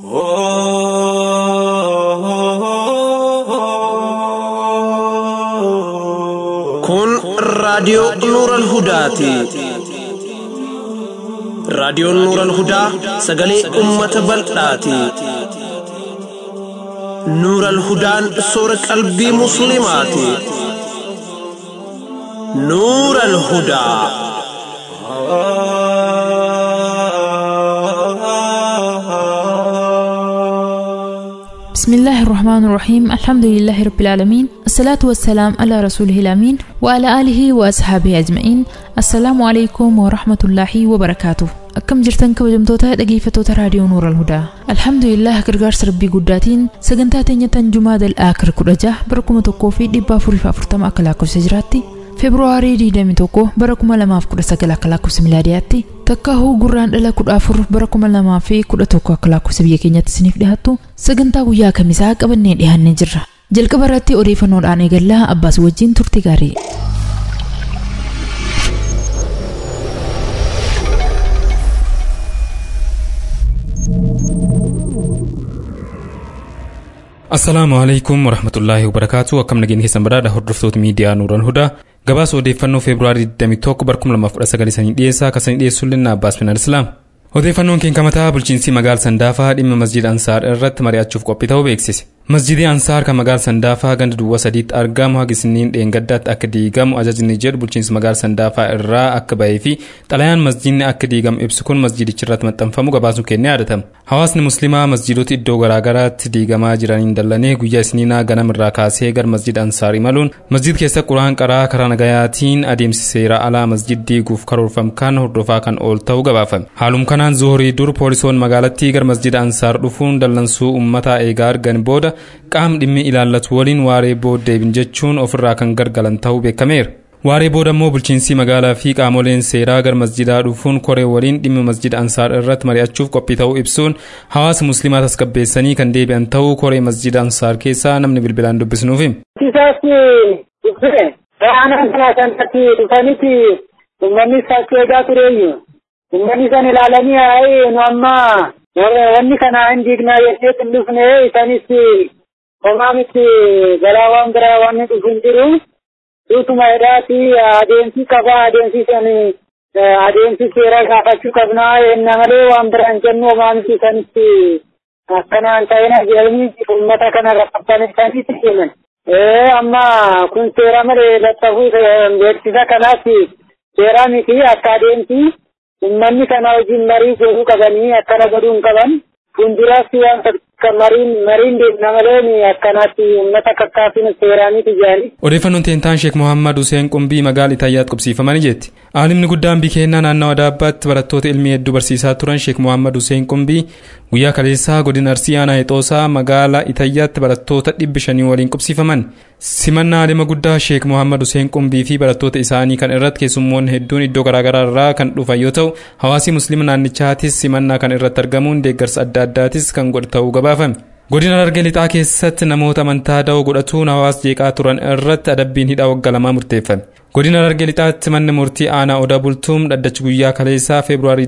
Kun raadiyoo Nuural Hudaati. Raadiyoon Nuural Hudaa sagalee uummata bal'aati. Nuural Hudaan soora qalbii Musliimaati. Nuural Hudaa. بسم الله الرحمن الرحيم الحمد لله رب العالمين الصلاة والسلام على رسوله الأمين وعلى آله وأصحابه أجمعين السلام عليكم ورحمة الله وبركاته akkam jirtan kabajamtoota dhageeffattoota raadiyoo nuura alhudaa alhamdulillah gargaarsa rabbii guddaatiin sagantaa teenya tan jumaa dal'aakir kudha jaha bara kuma tokkoo fi dhibba afuriif afurtama akka lakkoofsa jiraatti feebruwaarii 21 bara 2019 akka lakkoofsa milaadiyaatti takka huu gurraan dhala 14 bara 2011 akka lakkoofsa biyya keenyatti isiniif dhiyaattu sagantaa guyyaa kamisaa qabannee dhiyaannee jirra jalqaba irratti odeeffannoodhaan eegallaa abbaas wajjin turtii gaarii. Assalaamu alaikum warahmatullaahi wabarakaatu akkam nageenya keessan badhaadha hordoftoota miidiyaa Nuuran Hudaa gabaasa odeeffannoo feebruaarii 21 bara 2019 sanii dhiyeessaa akka sanii dhiyeessu linna Abbaas Minal Islaam. Odeeffannoon keenya kamataa bulchiinsi magaala Sandaafaa dhimma masjida Ansaar irratti mari'achuuf qophii ta'uu beeksise. Masjidii Ansaar kan magaala Sandaafaa ganda duwwaa sadiitti argamu haga isniin dheengaddaatti akka diigamu ajajni jedhu bulchiinsa magaala Sandaafaa irraa akka bahee fi xalayaan masjidni akka diigamu ibsu kun masjidicha irratti maxxanfamu gabaasuun kennee yaadatama. Hawaasni musliimaa masjidoota iddoo garaagaraatti diigamaa jiraniin dallanee guyyaa isniinaa ganamirraa kaasee gara masjida Ansaar imaluun masjid keessa quraan qaraa karaa nagayaatiin adeemsi seera alaa masjid diiguuf karoorfame kan hordofaa kan oolu ta'uu gabaafame. Haaluma kanaan zuhurii dur poolisoon magaalattii gara masjida Ansaar dhufuun dallansuu uummataa eegaa argan booda qaam dhimmi ilaallatu waliin waaree booda deebin jechuun ofirraa kan gargalan ta'uu beekameera. Waaree booda immoo bulchiinsi magaalaa fi qaamoleen seeraa gara masjidaa dhufuun koree waliin dhimma masjida Ansaar irratti mari'achuuf qophii ta'uu ibsuun hawaasa musliimaa tasgabbeessanii kan deebi'an ta'uu koree masjida Ansaar keessaa namni bilbilaan dubbisnuuf hima. Isaas dhufe aanaan kanaa sanatti dhufanitti uummanni isaatti eegaa tureeyyu. Uummanni san ilaalanii haa'ee nu amma wanni kana hin diignaa jennee hin dhufne isanis homaa miti balaa waan biraa waan dhufu hin jiru. Duutuma hidhaati adeemsi qabaa adeemsi san adeemsi seeraa gaafachuu qabnaa enna malee waan biraa hin jennu homaa miti sanitti akkanaan ta'ina jedhanii uummata kana rakkatan sanitti himan. Amma kun seera malee laxxafuu beeksisa kanaaf seeraa miti akka adeemsi ummanni kana wajjin marii godhuu qabanii akkana godhuu hin qaban fuulduraatti waan mariin mariin deemna malee akkanaatti uummata kakkaafina seeraaniiti jedhanii. Odeeffannoon teentaan Sheek Mohaammed Hussein Qumbii magaala Itaayyaatti qubsiifamanii jetti. Aalimni guddaan bikeennaa naannawa daabbaatti barattoota ilmii hedduu barsiisaa turan Sheek Mohaammed Hussein Qumbii guyyaa kaleessaa godina Arsii aanaa Hexoosaa magaala Itaayyaatti barattoota dhibbi shanii waliin qubsiifaman. Simannaa aalima guddaa Sheek Mohaammed Hussein Qumbii fi barattoota isaanii kan irratti keessummoonni hedduun iddoo garaagaraa irraa kan dhufan yoo ta'u hawaasi musliima naannichaatis simannaa kan irratti argamuun deeggarsa adda addaatis kan godhu ta'uu gabaafame. Godina Harargee lixaa keessatti namoota amantaa da'oo godhatuun hawaasa jeeqaa turan irratti adabbiin hidhaa waggaa lamaa murteeffame. Godina Harargee lixaatti manni murtii aanaa odaa bultuum dhaddachi guyyaa kaleessaa feebruaarii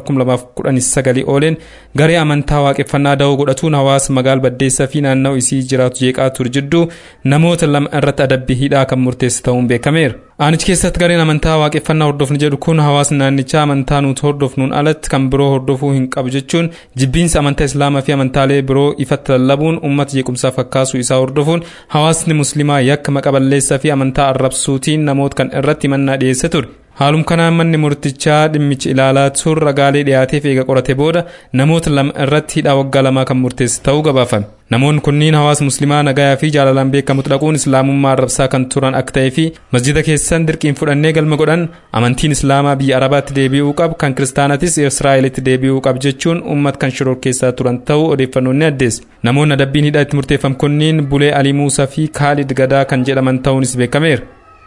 2019 ooleen garee amantaa waaqeffannaa da'oo godhatuun hawaasa magaala baddeessaa fi naanna'u isii jiraatu jeeqaa ture jidduu namoota lama irratti adabbii hidhaa kan murteesse ta'uun beekameera. Aanichi keessatti gareen amantaa waaqeffannaa hordofni jedhu kun hawaasni naannichaa amantaa nuti hordofnuun alatti kan biroo hordofuu hin qabu jechuun jibbiinsa amantaa islaamaa fi amantaalee biroo ifatti lallabuun uummata jeequmsaaf fakkaasuu isaa hordofuun hawaasni musliimaa yakka maqaballeessaa fi amantaa arrabsuutiin namoota kan irratti himannaa dhiyeesse ture. Haalum kanaan manni murtichaa dhimmichi ilaalaa ture ragaalee dhiyaateef eega qorate booda namoota lama irratti hidhaa waggaa lamaa kan murteesse ta'uu gabaafame. Namoonni kunniin hawaasa musliimaa nagayaa fi jaalalaan beekamutti dhaquun islaamummaa arrabsaa kan turan akka ta'ee fi masjida keessan dirqiin fudhannee galma godhan amantiin islaamaa biyya arabaatti deebi'uu qabu kan kiristaanatis israa'elitti deebi'uu qabu jechuun uummata kan shoror keessaa turan ta'uu odeeffannoon ni addeesse. Namoonni adabbiin hidhaa itti murteeffam kunniin Bulee Alii Muusaa fi Kaalid Gadaa kan jedhaman ta'uunis beekameera.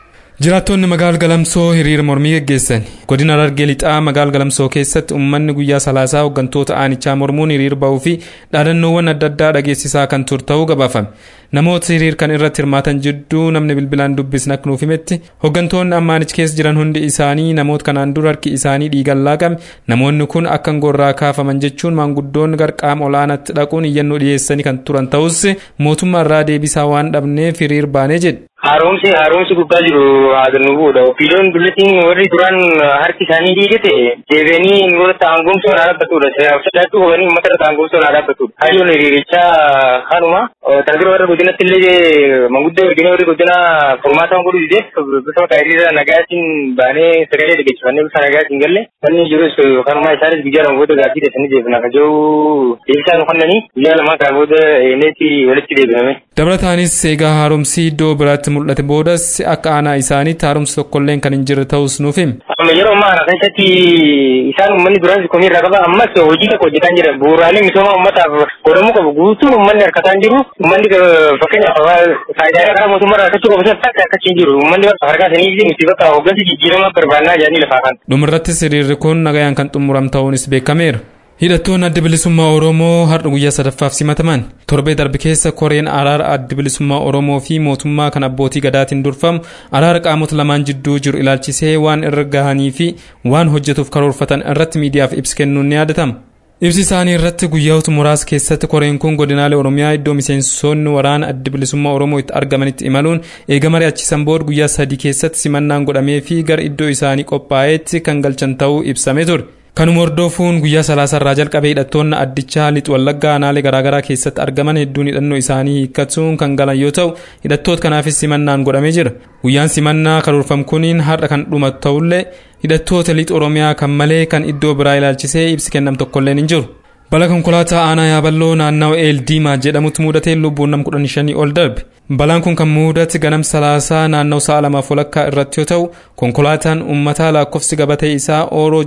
Jiraattonni magaal galamsoo hiriira mormii geggeessan godina Harargee lixaa magaal galamsoo keessatti uummanni guyyaa salaasaa hooggantoota aanichaa mormuun hiriir ba'uu fi dhaadannoowwan adda addaa dhageessisaa kan ture ta'uu gabaafame. Namoota hiriir kan irratti hirmaatan jidduu namni bilbilaan dubbisne akka nuuf himetti hooggantoonni amma aanicha keessa jiran hundi isaanii namoota kanaan dura harki isaanii dhiigaan laaqame namoonni kun akka gorraa kaafaman jechuun maanguddoonni garqaama olaanaatti dhaquun iyyannoo dhiyeessanii kan turan ta'us mootummaa irraa deebisaa waan dhabneef hiriir baanee jedhe. Haaromsi haaromsi guddaa jiru haadannuu boodha. Opiidiyoon dullatiin warri duraan harki isaanii dhiigate deebi'anii irratti aangomsuun haa dhaabbatudha. Sodaachuu hubanii uummata irratti aangomsuun haa dhaabbatudha. Hayyoon hiriirichaa kanuma. Tajaajila warra godinatti illee manguddoo ergine warri godina furmaata godhu dideef bifa maqaa hiriira nagaatiin baanee sagalee dhageessifannee bifa nagaatiin galle. Wanni jirus kanuma isaanis guyyaa lama booda gaaffii deessanii deebina. Kajoo deebisaa nu kennanii guyyaa lama kana booda eeneetti walitti deebiname. Dabalataanis eegaa haaromsi iddoo biraatti mul'ate boodas akka aanaa isaaniitti haaromsi tokkolleen kan hin jirre ta'us nuuf hima. Amma yeroo ammaa kana keessatti isaan uummanni duraan komii irraa qaba ammas hojii tokko hojjetaa jira. Bu'uuraalee misoomaa uummataaf godhamuu qabu guutuun uummanni harkataa hin jiru. Uummanni fakkeenyaaf faayidaalee karaa mootummaa irraa argachuu qabu akka akkasii hin jiru. Uummanni harkaa sanii fi nuti bakka hooggansi jijjiiramaa barbaannaa jedhanii lafaa kan. Dhumarrattis hiriirri kun nagayaan kan xumuram ta'uunis beekameera. hidhattoonni adda bilisummaa oromoo har'a guyyaa sadaffaaf simataman torbee darbe keessa koreen araara adda bilisummaa oromoo fi mootummaa kan abbootii gadaatiin durfamu araara qaamota lamaan jidduu jiru ilaalchisee waan irra gahanii fi waan hojjetuuf karoorfatan irratti miidiyaaf ibsa kennuun ni yaadatama. ibsi isaanii irratti guyyoota muraasa keessatti koreen kun godinaalee oromiyaa iddoo miseensonni waraana adda bilisummaa oromoo itti argamanitti imaluun eega mari'achiisan booda guyyaa sadii keessatti simannaan godhamee fi gara iddoo isaanii qophaa'eetti kan galchan ta'uu ibsamee ture. kanuma hordofuun guyyaa salaasarraa jalqabee hidhattoonni addichaa lixu wallaggaa aanaalee garaagaraa keessatti argaman hedduun hidhannoo isaanii hiikkatuun kan galan yoo ta'u hidhattoota kanaafis simannaan godhamee jira guyyaan simannaa karoorfame kuniin har'a kan dhumatu ta'ullee hidhattoota lixa oromiyaa kan malee kan iddoo biraa ilaalchisee ibsi kenname tokkolleen hin jiru. bala konkolaataa aanaa yaaballoo naannawa eeldiimaa jedhamutti muudatee lubbuun nam kudhan shanii ol darbe balaan kun kan muudate ganam salaasaa naannawa sa'a lamaaf walakkaa irratti yoo ta'u konkolaataan uummataa lakkoofsi gabatee isaa ooroo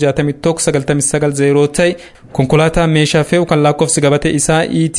61 ta'e konkolaataa meeshaa fe'u kan lakkoofsi gabatee isaa et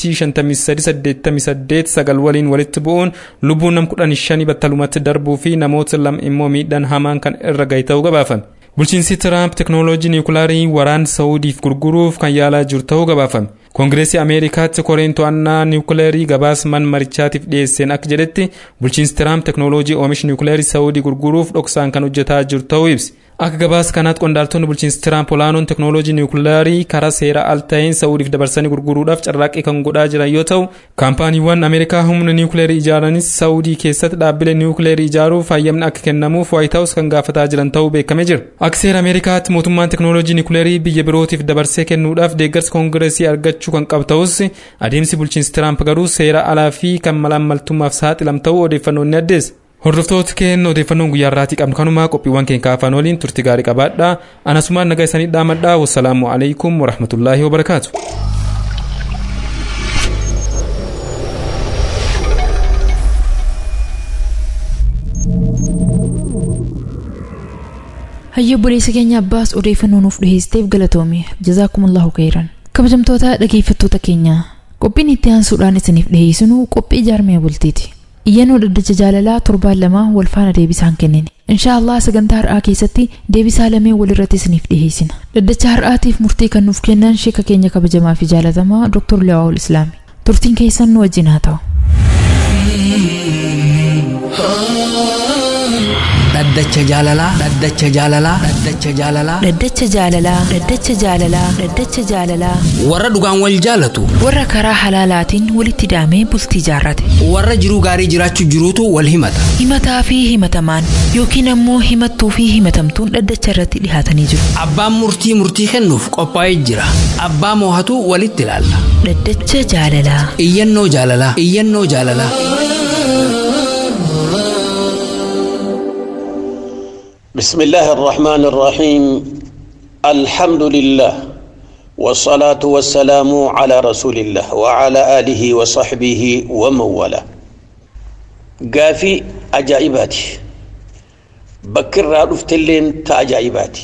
5388 sagal waliin walitti bu'uun lubbuun nam kudhan shanii battalumatti darbuu fi namoota lama immoo miidhaan hamaan kan irra gahe ta'uu gabaafame. bulchiinsi tiraamp teknooloojii niwukilaarii waraana saawudiif gurguruuf kan yaalaa jiru ta'uu gabaafame koongireesii ameerikaatti koreen to'annaa niwukileerii gabaasa mana marichaatiif dhiyeesseen akka jedhetti bulchiinsi tiraamp teknooloojii oomisha niwukileerii saawudii gurguruuf dhoksaan kan hojjetaa jiru ta'uu ibsi akka gabaasa kanaatti qondaaltonni bulchiinsi tiraamp olaanoon teknooloojii niwukileerii karaa seera al ta'een saawudiif dabarsanii gurguruudhaaf carraaqqii kan godhaa jiran yoo ta'u kaampaaniiwwan ameerikaa humna niwukileerii ijaaranis saawudii keessatti dhaabbilee niwukileerii ijaaruuf hayyamni akka kennamuuf waayit haawus kan gaafataa jiran ta'uu beekamee jira akka seera ameerikaatti mootummaan teknooloojii niwukileerii biyya birootiif dabarsee kennuudhaaf deeggarsa koongireesii argachuu kan qabu ta'us adeemsi bulchiinsi tiraamp garuu seera alaa fi kan malaammaltummaaf saaxilam ta'uu odeeffannoon ni addeessa. hordoftoota keenya odeeffannoon guyyaa irraatii qabnu kanumaa qophiiwwan keenya afaan waliin turti gaarii qabaadhaa anasumaan nagaa isanii dhaamadhaa wassalaamu alaikum warahmatullaahi wabarakaatu. hayya obboleessa keenya abbaas odeeffannoo nuuf dhiheessiteef galatoome jazaakumullahu khayran kabajamtoota dhageeffattoota keenya qophiin itti aansuudhaan isiniif dhiheessinu qophii jaarmee bultiiti iyyannoo dhaddacha jaalalaa torbaan lama wal faana deebisaan kennine inshaallah sagantaa har'aa keessatti deebisaa lamee walirratti isiniif dhiheessina dhaddacha har'aatiif murtii kan nuuf kennan sheeka keenya kabajamaa fi jaalatamaa dr liwaa'ul islaami turtiin keessan nu wajjin haa ta'u dhaddacha jaalalaa dhaddacha jaalalaa dhaddacha jaalalaa dhaddacha jaalalaa dhaddacha jaalalaa dhaddacha jaalalaa warra dhugaan wal jaalatu warra karaa halaalaatiin walitti daamee bultii jaarrate warra jiruu gaarii jiraachuu jiruutu wal himata himataa fi himatamaan yookiin ammoo himattuu fi himatamtuun dhaddacha irratti dhihaatanii jiru abbaan murtii murtii kennuuf qophaa'ee jira abbaa moohatu walitti ilaalla dhaddacha jaalalaa iyyannoo jaalalaa iyyannoo jaalalaa بسم الله الرحمن الرحيم الحمد لله والصلاة والسلام على رسول الله وعلى آله وصحبه ومن والاه قافي أجائباتي بكر رفت اللين تأجائباتي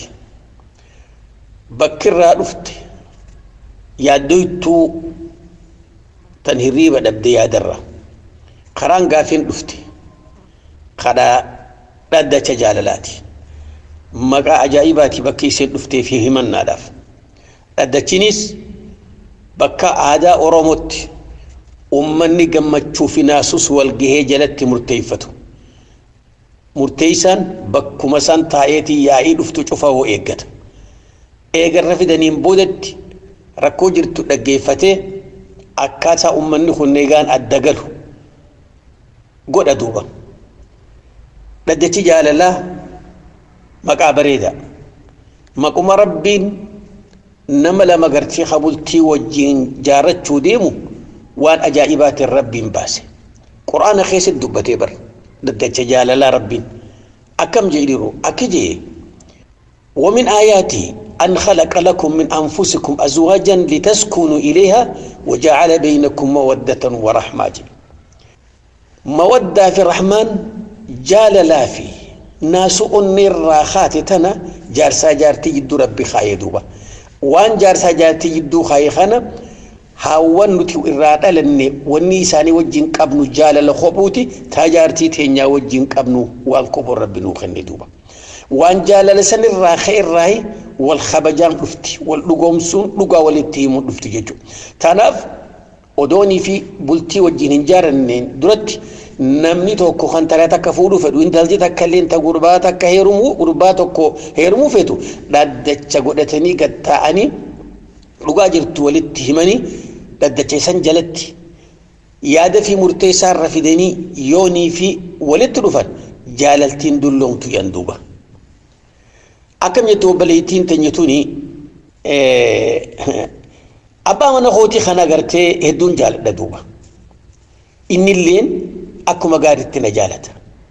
بكر رفت يا دويتو تنهريبا دبدي يا درة قران قافين رفتي قدا dhaddacha jaalalaati maqaa ajaa'ibaati bakki isheen dhuftee fi himannaadhaaf dhaddachinis bakka aadaa oromootti ummanni gammachuu fi naasus walgahee jalatti murteeffatu murteessaan bakkuma san taa'eetii yaa'ii dhuftu cufa hoo eeggata eegarra fidaniin boodatti rakkoo jirtu dhaggeeffatee akkaataa ummanni kun eegaan adda galu godha duuba dhaddachi jaalalaa maqaa bareedaa maquma rabbiin nama lama gartee habultii wajjiin jaarrachuu deemu waan ajaa'ibaatiin rabbiin baase quraana keessatti dubbatee bara dhaddacha jaalalaa rabbiin akkam jedhiru akki jee ومن آياته أن خلق لكم من أنفسكم أزواجا لتسكنوا إليها وجعل بينكم مودة ورحمة مودة في الرحمن جال لا في ناس أنير راخات تنا جارسا جارتي جدو ربي خايدوبا وان جارسا جارتي جدو خاي خانا هاوان نتي إرادة لني واني ساني وجين قبنو جال لخبوتي تاجارتي تينيا وجين قبنو وان كبر ربي نوخني دوبا waan jaalala san irraa ka'e irraa wal kabajaan dhufti wal dhugoomsuun dhugaa walitti himuun dhufti jechuudha. Kanaaf odoonii fi bultii wajjin hin jaaranneen duratti namni tokko kan taraa takka fuudhuu fedhu intalti takka illee ta gurbaa takka heerumuu gurbaa tokko heerumuu feetu dhaddacha godhatanii gad taa'anii dhugaa jirtu walitti himanii dhaddacha san jalatti yaada fi murteessaa irra fidanii yoonii fi walitti dhufan jaalaltiin dulloomtu yan duuba. akkam jettu obboleettiin teenya tuni abbaa mana kootii kana agartee hedduun jaaladha duuba innilleen akkuma gaariitti na jaalata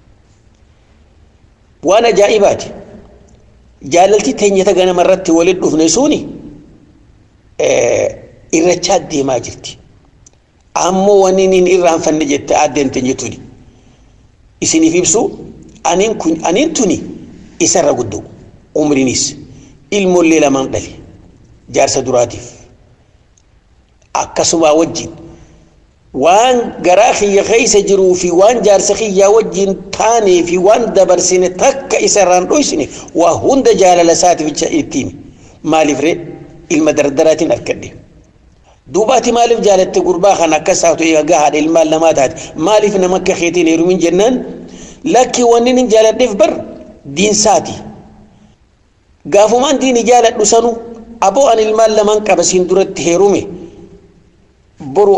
waan ajaa'ibaati jaalalti teenyata ganama irratti waliin dhufne suni irrachaa deemaa jirti ammoo wanni inni irraanfanne jette addeen teenya tuni isiniif ibsu aniin kun aniin tuni isarra guddoo umriinis ilmoollee lamaan dhale jaarsa duraatiif akkasuma wajjin waan garaa kiyya keessa jiruu fi waan jaarsa kiyyaa wajjin taanee fi waan dabarsine takka isarraan dhoysine waa hunda jaalala isaatiif ittiin maaliif ree ilma dardaraatiin arkadhe duubaati maaliif jaalatte gurbaa kan akkas taatu eegaa haadha ilmaan namaa taate maaliif nama akka keetiin heerumin jennaan lakki wanni hin jaaladheef bar diinsaati. gaafumaan diini jaaladhu sanu aboo an ilmaan lamaan qaba siin duratti heerume boru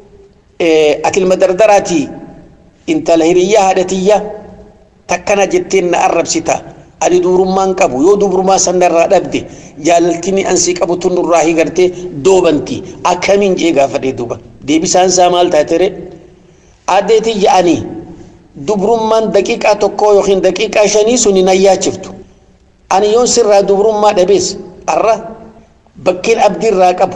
ati ilma dardaraati intala hiriyyaa haadhatiyya takkana jetteen na arrabsita ani dubrummaan qabu yoo dubrummaa sanarraa dhabde jaalaltini ansii qabu tunurraa higartee doobanti akkamiin jee gaafadhee duuba deebisaan isaa maal taatere addeetii ja'anii dubrummaan daqiiqaa tokkoo yookiin daqiiqaa shanii suni nayyaachiftu ani yoon sirraa dubrummaa dhabees arra bakkeen abdiirraa qabu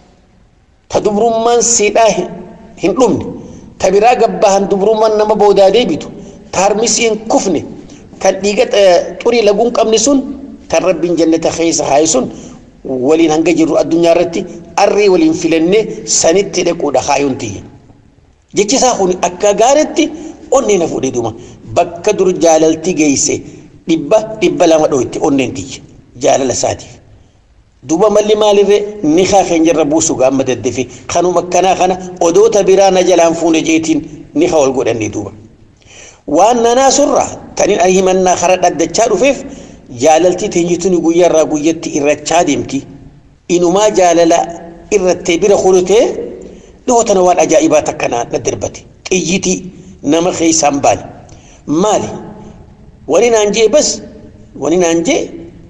ta dubrummaan siidhaa hin dhumne ta biraa gabbahan dubrummaan nama boodaa deebitu ta harmisii hin kufne kan dhiiga xurii laguun qabne sun kan rabbiin jannata keessa haaye sun waliin hanga jirru addunyaa irratti arrii waliin filannee sanitti dhaquudha haayuun tiyya jechisaa kun akka gaaritti onnee na fuudhee duuma bakka dur jaalalti geeyse dhibba dhibba lama dho'itti onneen tiyya jaalala isaatiif duuba malli maalirree ni haa keenyarra buusu gaamma daddafe kanuma akkanaa kana odoota biraa na jalaan fuune jeetiin ni haa wal godhannee duuba waan nanaa surraa tanin ani himannaa kara dhaddachaa dhufeef jaalaltii teenyituni guyyaarraa guyyatti irrachaa deemti inumaa jaalala irrattee bira kulutee dhihootana waan ajaa'ibaa takkanaa na darbate xiyyitii nama keessaan baane maali wani naan jee bas wani naan jee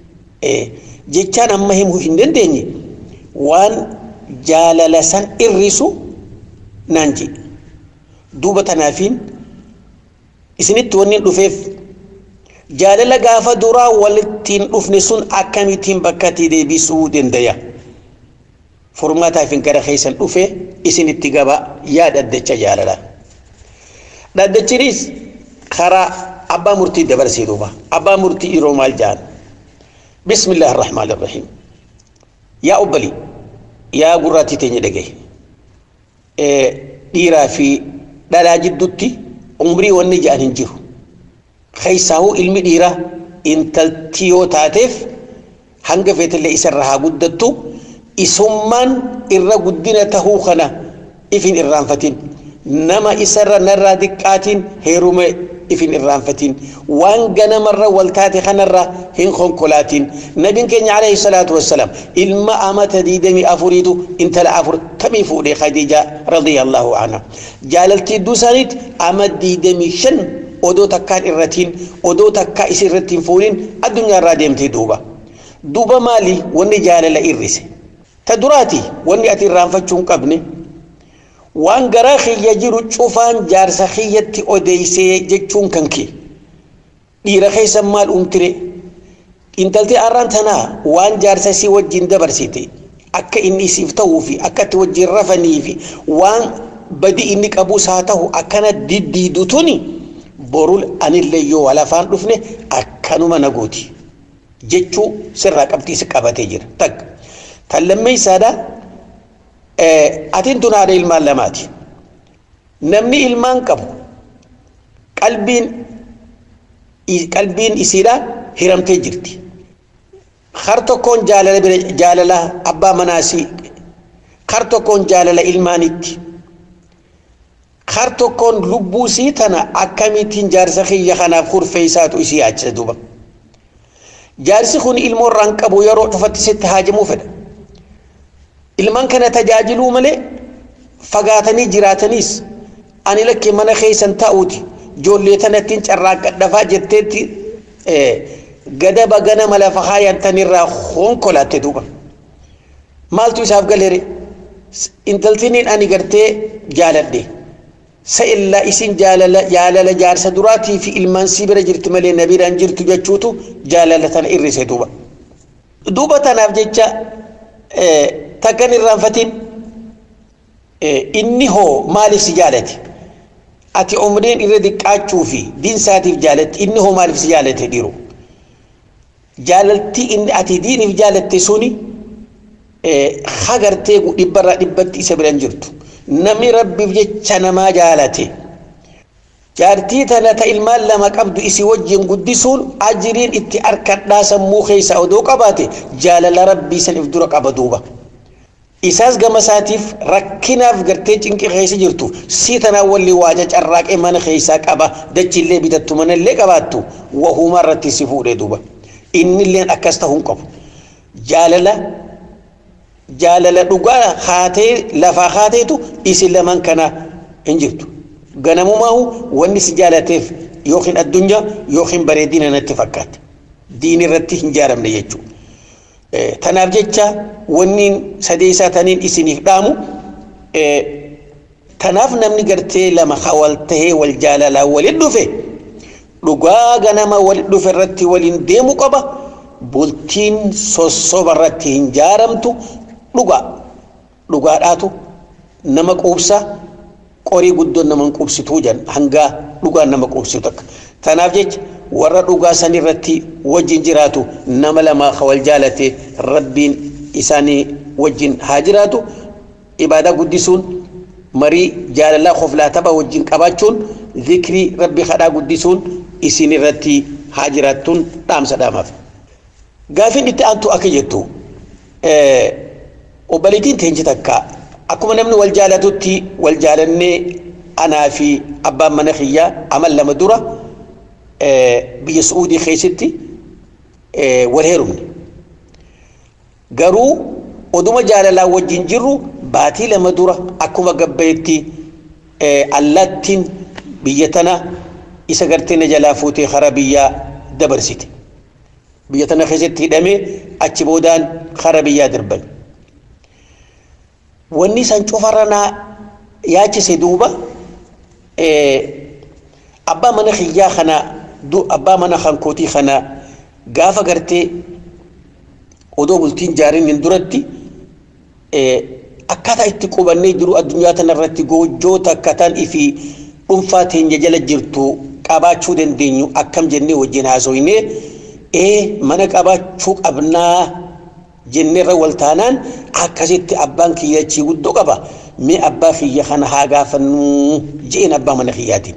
jechaan amma himuu hin dandeenye waan jaalala san irrisu naan jee duuba tanaafiin isinitti wanni dhufeef jaalala gaafa duraa walittiin dhufne sun akkamittiin bakkatti deebisuu dandaya furmaataaf hin gara keessan dhufe isinitti gaba yaa dhaddacha jaalala dhaddachinis karaa abbaa murtii dabarsee duuba abbaa murtii yeroo maal jaan bismillah arrahmaan arrahiim yaa obbali yaa gurraattii teenya dhagaye dhiiraa fi dhalaa jiddutti umrii wanni ja'an hin jiru keessaahuu ilmi dhiiraa intaltii yoo taateef hanga feetillee isarra haa guddattu isummaan irra guddina tahuu kana ifin irraanfatin nama isarra narraa diqqaatiin heerume ifin irraanfatin waan ganamarra wal taate kanarra hin konkolaatin nabiin keenya alayhi salaatu wassalaam ilma amata diidamii afuriitu intala afurtamii fuudhe khadiija radiyallahu anha jaalaltii idduu isaaniitti ama diidamii shan odoo takkaan irratiin odoo takkaa isi irratti hin fuudhin addunyaarraa deemtee duuba duuba maali wanni jaalala irrise ta duraati wanni ati irraanfachuu hin qabne waan garaa kiyya jiru cufaan jaarsa kiyyatti odeysee jechuun kan kee dhiira keessa maal umtire intaltee arraan tanaa waan jaarsa isii wajjin dabarsite akka inni isiif ta'uu fi akka itti wajjin rafanii fi waan badi inni qabus haa ta'u akkana diddiidu tuni borul anillee yoo walafaan dhufne akkanuma nagooti jechuu sirraa qabxii si qabatee jira takka tan lammeessaadhaa atiin tun haadha ilmaan lamaati namni ilmaan qabu qalbiin qalbiin isiidha hiramtee jirti har tokkoon jaalala bira jaalala abbaa manaasii har tokkoon jaalala ilmaanitti har tokkoon lubbuu sii tana akkamittiin jaarsa kiyya kanaaf kurfeessaatu isii yaachisa duuba jaarsi kun ilmoo irraan qabu yeroo cufatti sitti haajamuu fedha ilmaan kana tajaajiluu malee fagaatanii jiraataniis ani lakkee mana keessan ta'uuti ijoollee tanattiin carraaqqadhafaa jetteetti gadaba ganama lafa haayantanirraa konkolaatte duuba maaltu isaaf galeere intaltiniin ani gartee jaaladhe sa illaa isin jaalala jaalala jaarsa duraatii fi ilmaan sii bira jirti malee na biraan jirtu jechuutu jaalala tana irrise duuba duuba tanaaf jecha takkan irraanfatin inni hoo maaliif si jaalate ati umriin irra diqqaachuu fi diinsaatiif jaalatte inni hoo maaliif si jaalate dhiiru jaalaltii inni ati diiniif jaalatte suni hagartee dhibbarraa dhibbatti isa biran jirtu namni rabbiif jecha namaa jaalate jaartii tana ta ilmaan lama qabdu isii wajjin guddisuun ajiriin itti harkadhaa sammuu keessa odoo qabaate jaalala rabbii saniif dura qaba duuba. isaas gama isaatiif rakkinaaf gartee cinqi keessa jirtu sii tanaa walli waaja carraaqee mana keessaa qaba dachiillee bitattu manallee qabaattu wahumaa irratti si fuudhee duuba innilleen akkas ta'uu qabu jaalala jaalala dhugaa haatee lafaa haateetu isin lamaan kana hin jirtu ganamumaahu wanni si jaalateef yookiin addunyaa yookiin bareedina natti fakkaate diin irratti hin jaaramne jechuudha. tanaaf jecha wanniin sadeessaa taniin isiniif dhaamu tanaaf namni gartee lama wal tahee wal jaalalaa walin dhufe dhugaa ganama walin dhufe irratti waliin deemu qaba bultiin sossoba irratti hin jaaramtu dhugaa dhugaadhaatu nama quubsa qorii guddoon nama hin quubsituu jan hangaa dhugaan nama quubsitu takka tanaaf jecha warra dhugaa san irratti wajjin jiraatu nama lamaa ka wal jaalate rabbiin isaanii wajjin haa jiraatu ibaadaa guddisuun marii jaalalaa qoflaa tapha wajjin qabaachuun zikrii rabbi kadhaa guddisuun isin irratti haa jiraattuun dhaamsa dhaamaaf. Gaafin itti aantu akka jettu obbaliitiin teenye takka akkuma namni wal jaalatutti wal jaalannee anaa fi abbaan mana kiyyaa amal lama dura biyya su'uudii keessatti wal heerumne garuu oduma jaalalaa wajjin jirru baatii lama dura akkuma gabbayetti allattiin biyya tana isa gartee na jalaa fuutee hara biyyaa dabarsite biyya tana keessatti hidhamee achi boodaan hara biyyaa darban wanni san cufarra naa yaachise duuba abbaa mana kiyyaa kana abbaa mana hankootii kana gaafa gartee odoo bultiin jaariin hin duratti akkaataa itti qubannee jiru addunyaa tanarratti goojjoo takkataan ifi dhuunfaa teenya jala jirtu qabaachuu dandeenyu akkam jennee wajjin haasoynee ee mana qabaachuu qabnaa jenneerra wal taanaan akkasitti abbaan kiyyachii guddoo qaba mee abbaa kiyya kana haa gaafannuu jeen abbaa mana kiyyaatiin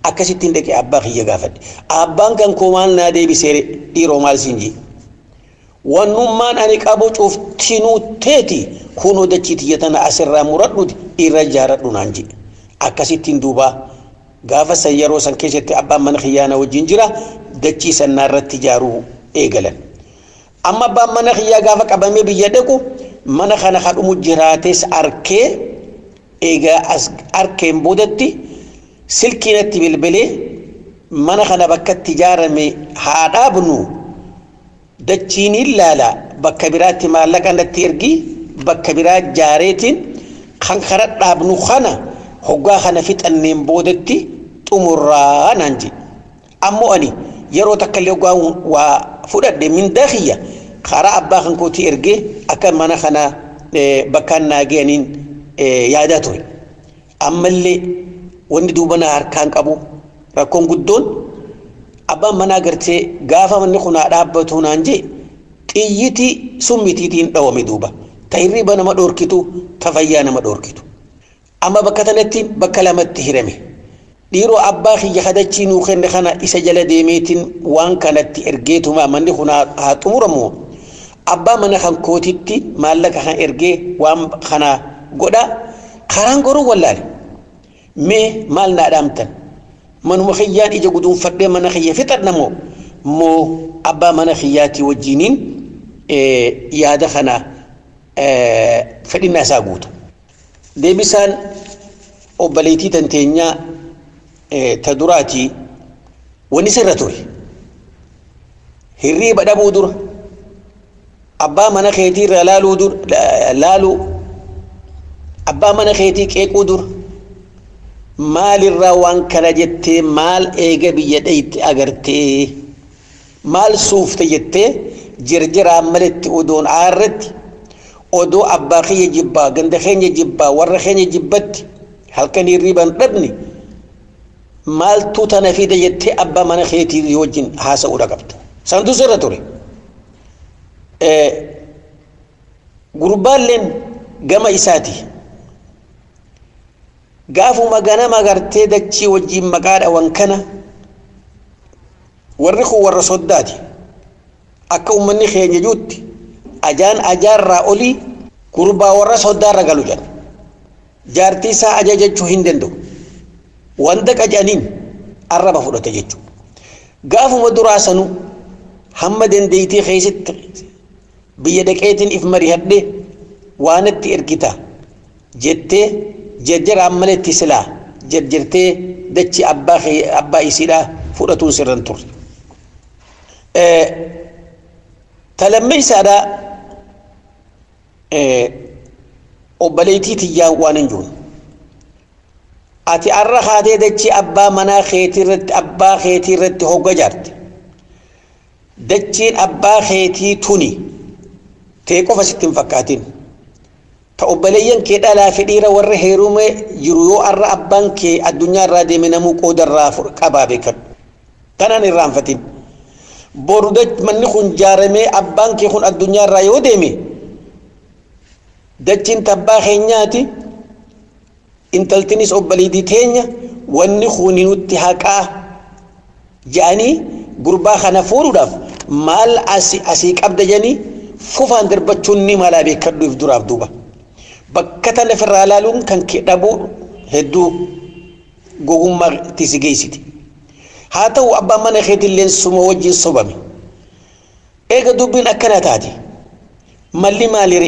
akkasittiin dhaqee abbaa kiyya gaafadhe abbaan kan koo maal naa deebisee dhiiroo maal siin jee wannummaan ani qabu cuftinuu teeti kunoo dachii tiyya tana asirraa muradhuti irra jaaradhu naan jee akkasittiin duubaa gaafa san yeroo san keessatti abbaan mana kiyyaana wajjin jira dachii sannaa irratti ijaaruu eegalan amma abbaan mana kiyyaa gaafa qabamee biyya dhaqu mana kana kadhumu jiraates arkee eegaa as arkeen boodatti silkiinatti bilbilee mana kana bakkatti ijaarame haa dhaabnu dachiin ilaala bakka biraatti maallaqa natti ergi bakka biraa jaareetiin kan kana dhaabnu kana hoggaa kana fixanneen boodatti xumurraa naan jedhe ammoo ani yeroo takka illee hoggaa waa fudhadhe mindaa kiyya karaa abbaa kan kootii ergee akka mana kana bakkaan naageenii yaadaa ture ammallee wanni duuba na harkaan qabu rakkoon guddoon abbaan manaa gartee gaafa manni kun haa dhaabbatu naan jee xiyyiti summitiitiin dhawame duuba ta hirriba nama dhoorkitu ta fayyaa nama dhoorkitu amma bakka tanatti bakka lamatti hirame dhiiroo abbaa kiyya kadachii nuu kenne kana isa jala deemeetiin waan kanatti ergeetuma manni kun haa xumuramu abbaa mana kan kootitti maallaqa kan ergee waan kana godha karaan goruu wallaale mee maal naa dhaamtan manuma kiyyaan ija guduunfadhee mana kiyya fixadha moo moo abbaa mana kiyyaatii wajjiniin yaada kana fedhinnaa isaa guuta deebisaan obboleettii tanteenyaa ta duraatii wani sirra ture hirriiba dhabuu dura abbaa mana keetii irraa laaluu dur laaluu abbaa mana keetii qeequu dura maalirraa waan kana jettee maal eega biyya dhayte agartee maal suufte jettee jirjiraan maletti odoon aarratti odoo abbaa kiyya jibbaa ganda keenya jibbaa warra keenya jibbatti halkan hirriiban dhabne maaltu tana fida jettee abbaa mana keetii wajjin haasa'uudha qabda santu sirra ture gurbaalleen gama isaati gaafuma ganama gartee dachii wajjin maqaa dhawan kana warri kun warra soddaati akka ummanni keenya juutti ajaan ajaarraa olii gurbaa warra soddaarra galu jedhan jaartii isaa ajajachuu hin danda'u wanta qajaniin arraba fudhata jechuudha gaafuma duraa sanuu hamma dandeeytii keessatti biyya dhaqeetiin if marihadhee waanatti ergita jettee jarjaraan maletti silaa jarjartee dachi abbaa abbaa isiidhaa fudhatuun sirran turre. Talammee isaadhaa obboleettii tiyyaan waan hin jiru. Ati arra haatee dachii abbaa manaa keetii irratti abbaa keetii irratti hogga jaarte. Dachiin abbaa keetii tuni ta'e qofa sitti hin fakkaatin. Ta obboleeyyan kee dhalaa fi dhiira warra heerumee jiru yoo arra abbaan kee addunyaa irraa deeme namuu qoodarraa qabaa beekadhu. Kanaan irraanfatin. Boru manni kun jaaramee abbaan kee kun addunyaa irraa yoo deeme dachiin tabbaa keenyaati intaltinis obboleettii teenya wanni kun nutti haqaa jedhanii gurbaa kana fuudhuudhaaf maal asii qabda jedhanii fufaan darbachuun ni malaa beekadhuuf duraaf duuba. bakka tana ofirraa ilaaluun kan kee dhabuu hedduu gogummaa itti si geessiti. Haa ta'u abbaan mana keetillee suma wajjin sobame. Eega dubbiin akkana taate malli maalire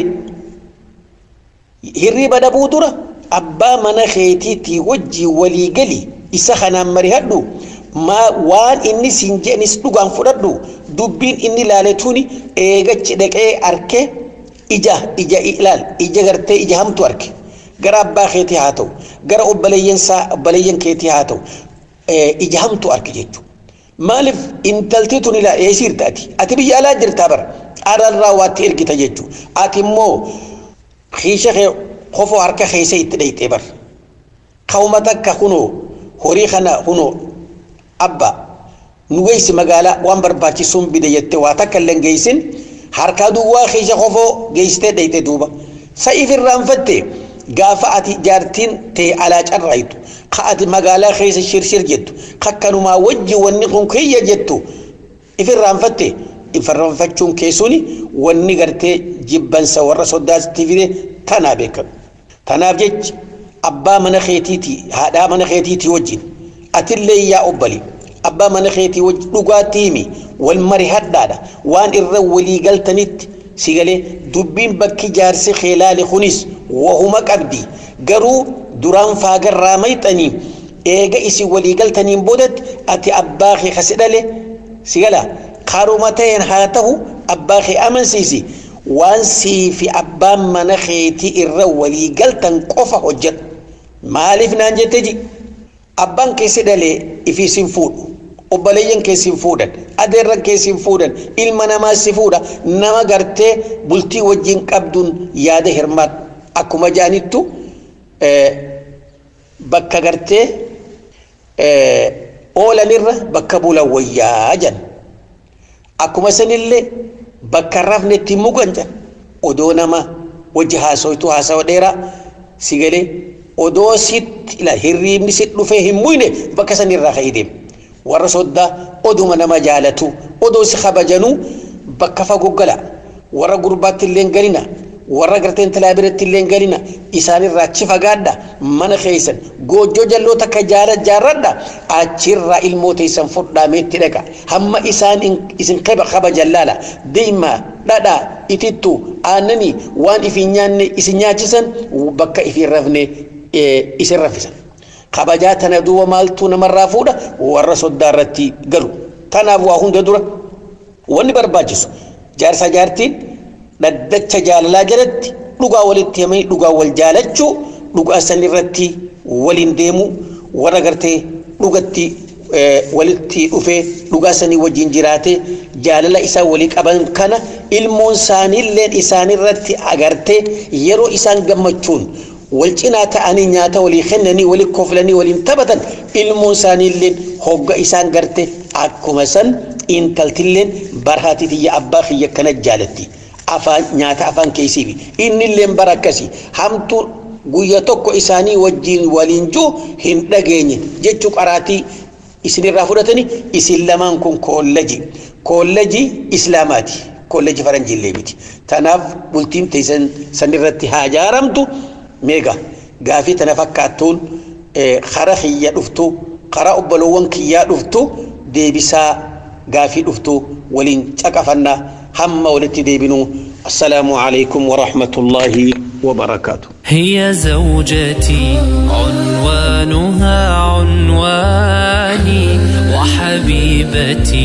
hirriba dhabuu dura abbaa mana keetiitii wajjin walii gali isa kanaan marihadhu maa waan inni siin jedhanis dhugaan fudhadhu dubbiin inni laaletuuni eegachi dhaqee arkee ija ija ilaal ija gartee ija hamtu arge gara abbaa keetii haa ta'u gara obboleeyyansaa obboleeyyan keetii haa ta'u ija hamtu arge jechuudha. Maaliif intaltii tun ilaa eesiirta ati ati biyya alaa jirtaa bara adarraa waatti ergita jechuudha. Ati immoo hiisha kee kofoo harka keessa itti dhayxee bara. Ka'uma takka kunoo horii kana kunoo abbaa nu geessi magaalaa waan barbaachisuun bide jettee waa takka illee geessin harkaa duwwaa keessa kofoo geessitee dhayxee duuba. Sa'iif irraanfatte gaafa ati jaartiin ta'e alaa carraayitu ka ati magaalaa keessa shirshir jettu kakkanumaa wajji wanni kun kiyya jettu ifirraanfatte ifirraanfachuun keessuuni wanni gartee jibbansa warra sodaatti fide tanaa beekamu tanaaf jecha abbaa mana keetiiti haadhaa mana keetiiti wajjin atillee yaa obbali abbaa mana keetii wajjin dhugaatii himi wal mari hadhaadha waan irra walii galtanitti si galee dubbiin bakki jaarsi keelaale kunis wahuma qabdi garuu duraan faagarraa mayxanii eega isin walii galtaniin boodatti ati abbaa kee kasi dhale si gala karuma ta'een haa ta'u abbaa kee amansiisi waan sii fi abbaan mana keetii irra walii galtan qofa hojjedhu maaliif naan jette ji abbaan keessi dhalee ifii sin fuudhu obboleeyyan keessi fuudhan adeerran keessi fuudhan ilma namaa si fuudha nama gartee bultii wajjin qabduun yaada hirmaat akkuma jaanittu bakka gartee oolanirra bakka bulan wayyaa jan akkuma sanillee bakka rafnetti mugan jan odoo nama wajji haasoytu haasawa dheeraa si galee odoo sitti ila hirriibni sit dhufee hin muyne bakka sanirraa ka'ii deema warra soddaa oduma nama jaalatu odoo si kabajanuu bakka fagoo gala warra gurbaatti illee galina warra garteen talaa biratti illee galina isaanirraa achi fagaadha mana keessan goojjoo jalloo takka jaala jaarradha achirraa ilmoo teessan fudhaameetti dhaqa hamma isaan isin kabajan laala deemaa dhadhaa itittu aannanii waan ifiin nyaanne isin nyaachisan bakka ifiin rafne isin raffisan. kabajaa tana duuba maaltu namarraa fuudha warra soddaa irratti galu tanaaf waa hunda dura wanni barbaachisu jaarsa jaartiin dhaddacha jaalalaa jalatti dhugaa walitti himanii dhugaa wal jaalachuu dhugaa san irratti waliin deemu warra gartee dhugatti walitti dhufee dhugaa sanii wajjin jiraatee jaalala isaa walii qaban kana ilmoon isaaniilleen isaanirratti agartee yeroo isaan gammachuun wal cinaa ta'anii nyaata walii kennanii walii koflanii waliin taphatan ilmoon isaaniilleen hogga isaan garte akkuma san intaltilleen barhaati tiyya abbaa kiyya kana jaalatti afaan nyaata afaan keessiifi innilleen bara akkasii hamtuu guyya tokko isaanii wajjiin waliin juu hin dhageenye jechuu qaraatii isinirraa fudhatanii isin lamaan kun koollaji koollaji islaamaati koollaji faranjiillee miti tanaaf bultiin teessan sanirratti haa jaaramtu meega gaafii tana fakkaattuun kara kiyya dhuftu kara obbolowwan kiyyaa dhuftu deebisaa gaafii dhuftu waliin caqafannaa hamma walitti deebinuu السلام عليكم ورحمة الله وبركاته هي زوجتي عنوانها عنواني وحبيبتي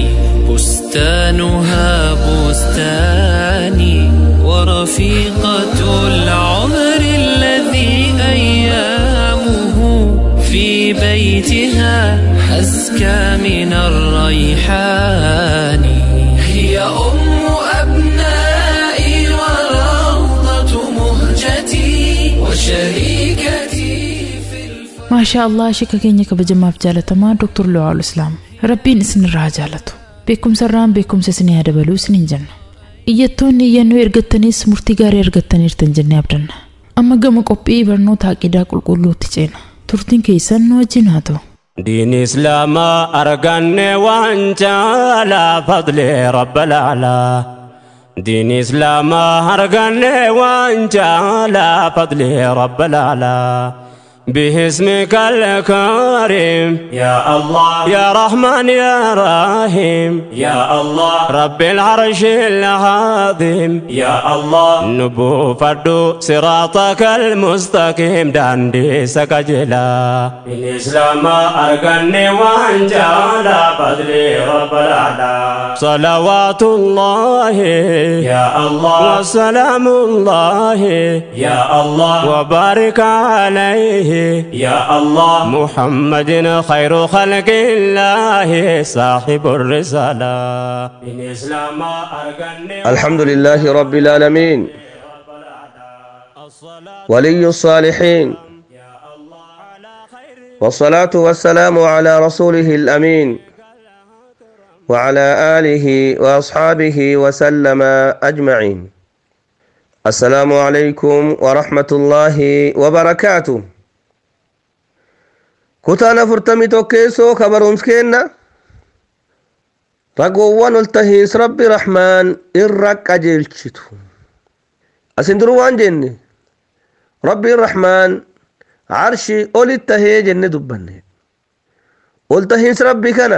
بستانها بستاني ورفيقة العمر الذي أيامه في بيتها أزكى من الريحان هي أم أبنائي وروضة مهجتي وشريكتي في الفرح maashaa allah shika keenya kabajamaaf jaalatamaa doktor lu'aal islaam rabbiin isinirraa jaalatu beekumsa irraan beekumsa isinii haa dabaluu isiniin jenna iyyattoonni iyyannoo ergattanis murtii gaarii argattaniirtan jennee abdanna amma gama qophii barnoota aqidaa qulqulluutti ceena turtiin keessan nu wajjin haa ta'u دين إسلام أرقن وانجالا فضل رب العلا دين إسلام أرقن وانجالا فضل رب العلا باسمك الكريم يا الله يا رحمن يا رحيم يا الله رب العرش العظيم يا الله نبو فردو صراطك المستقيم داندي سكجلا الإسلام أرقني وانجالا فضلي رب الأعلى صلوات الله يا الله وسلام الله يا الله وبارك عليه يا الله محمد خير خلق الله صاحب الرسالة الإسلام أرقني الحمد لله رب العالمين ولي الصالحين والصلاة والسلام على رسوله الأمين وعلى آله وأصحابه وسلم أجمعين السلام عليكم ورحمة الله وبركاته كتانا فرتمي توكيسو خبر مسكينا رقوان التهيس ربي رحمن إرق أجيلشتو أسندرو وان جني ربي الرحمن عرشي أولي التهي جنة دبني التهيس ربي كنا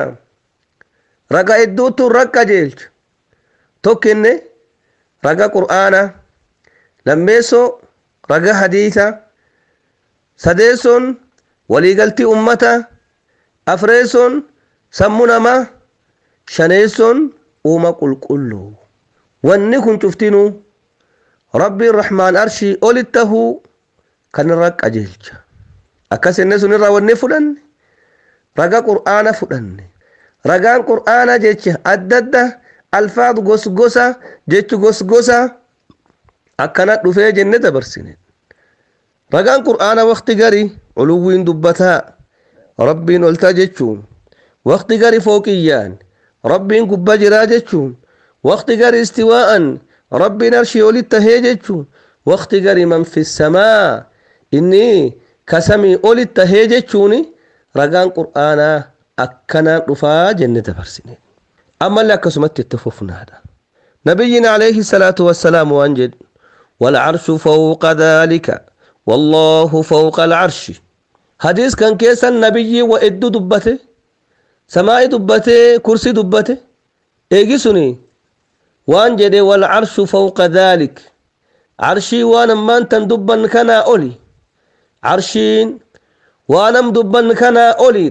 رقا إدوتو رق أجيلش توكيني رقا قرآنا lammeessoo raga hadiisa sadeessoon waliigaltii ummata afreessoon sammuu namaa shaneessoon uuma qulqulluu wanni kun cuftinuu rabbiin rahmaan arshii olit tahuu kan irra qajeelcha akkas inni sun irraa wanni fudhanne raga qur'aana fudhanne ragaan qur'aana jecha adda adda alfaadu gosgosa jechu gosgosa akkana dhufee jenne dabarsine ragaan qur'aana waqti gari uluwwiin dubbataa rabbiin oltaa jechuun waqti gari fooqiyyaan rabbiin gubba jiraa jechuun waqti gari istiwaa'an rabbiin arshii olit tahee jechuun waqti gari man fi samaa inni kasamii olit tahee jechuun ragaan qur'aanaa akkanaan dhufaa jenne dabarsine ammallee akkasumatti itti fufnaadha nabiyyiin alayhi salaatu wassalaam waan jedhu والعرش فوق ذلك والله فوق العرش حديث كان كيس النبي وإد دبته سماء دبته كرسي دبته إيجي سني وان جدي والعرش فوق ذلك عرشي وانا ما انت دبن كنا أولي عرشين وانا دبن كنا أولي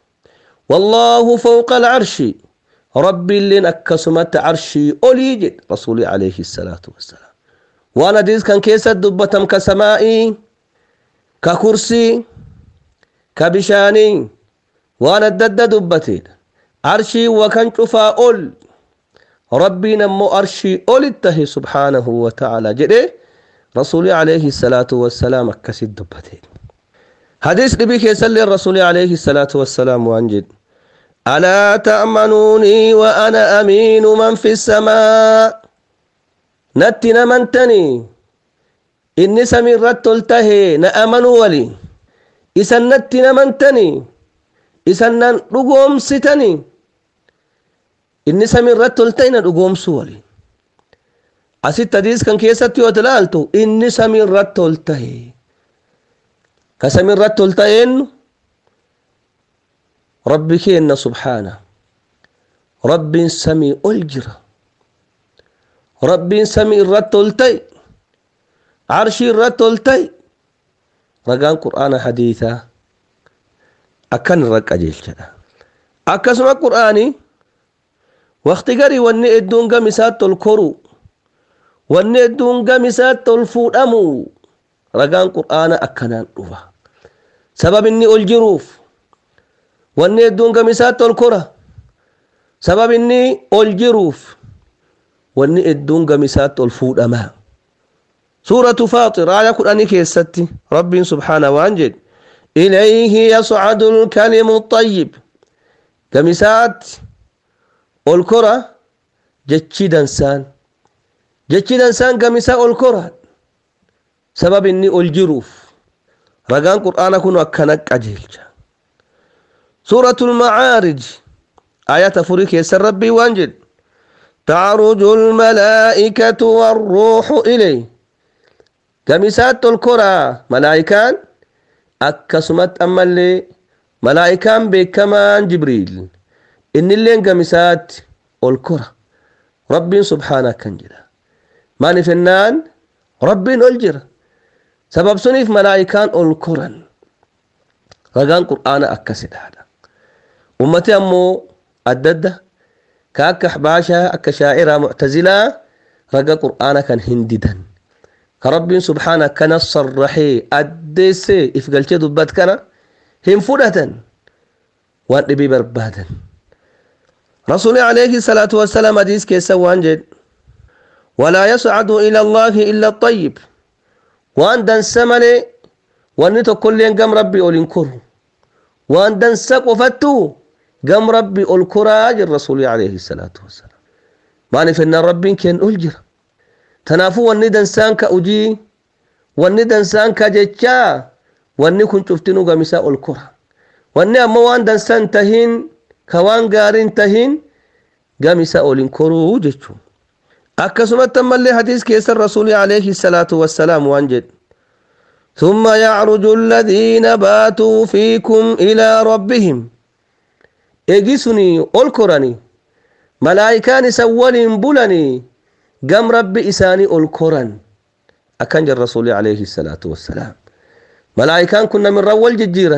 والله فوق العرش ربي اللي نكسمت عرشي أولي جد رسولي عليه الصلاة والسلام waan hadiis kan keessatti dubbatam ka samaa'ii ka kursii ka bishaanii waan adda adda dubbateedha arshii wakan cufaa ol rabbiin ammoo arshii olit tahe subhaanahu wa ta'ala jedhe rasuuli alayhi salaatu wassalaam akkasit dubbate hadiis dhibii keessallee rasuuli alayhi salaatu wassalaam waan jedhe alaa ta'manuunii wa ana amiinu man fi samaa natti namantanii inni samiirratti ol tahee na amanuu wali isan natti namantanii isan nan dhugoomsitanii inni samiirratti ol tahe na dhugoomsuu wali asitti hadiis kan keessatti yoo ilaaltu inni samiirratti ol tahe ka samiirratti ol taheennu rabbi keenna subhaana rabbiin samii ol jira rabbiin samii irratti ol ta'e arshii irratti ol ta'e ragaan qur'aana hadiisaa akkan irra qajeelchadha akkasuma qur'aanii waqti garii wanni hedduun gam isaatti ol koru wanni hedduun gam isaatti ol fuudhamu ragaan qur'aana akkanaan dhufa sabab inni ol jiruuf wanni hedduun gam isaatti ol kora sabab inni ol jiruuf wanni hedduun gamisaatti ol fuudhamaa suuratu faaxir aaya kudhanii keessatti rabbiin subhaana waan jedhe ilayhi yascadu lkalimu ayyib gamisaatti ol kora jechi dansaan jechi dansaan gamisaa ol kora sabab inni ol jiruuf ragaan qur'aana kun akkana qajeelcha suuratu lmacaarij aayata afurii keessan rabbii waan jedhe تعرج الملائكة والروح إليه قميسات الكرة ملائكان أكسمت أما اللي ملائكان بكمان جبريل إن اللي قميسات الكرة رب سبحانه كان جدا ما نفنان رب الجرة سبب سنيف ملائكان الكرة رقان قرآن أكسد هذا أمتي أمو أدده ka akka ahbaashaa akka shaa'iraa muctazilaa raga qur'aana kan hindidan ka rabbiin subhaana akkana sarraxee addeessee if galchee dubbat kana hin fudhatan waan dhibii barbaadan رسول عليه الصلاة والسلام حديث كيسا وانجد ولا يصعد إلى الله إلا الطيب وان دن سملي وان تقول لين قم ربي أولين وان دن سقفتو قم ربي الكراج الرسول عليه الصلاة والسلام ما نفنا ربي كان ألجر tanaafuu wanni dansaan ka ujii wanni dansaan ka jechaa wanni kun cuftinuu gamisaa ol kora wanni ammoo waan dansaan tahin ka waan gaariin tahin gamisaa olin koruu jechuu akkasumatti ammallee hadiis keessa rasuuli alayhi salaatu wassalaam waan jedhe ثم يعرج الذين باتوا فيكم إلى ربهم إجسني ألكرني ملائكان سول بلني قم ربي إساني ألكرن أكنج الرسول عليه الصلاة والسلام ملائكان كنا من رول ججيرا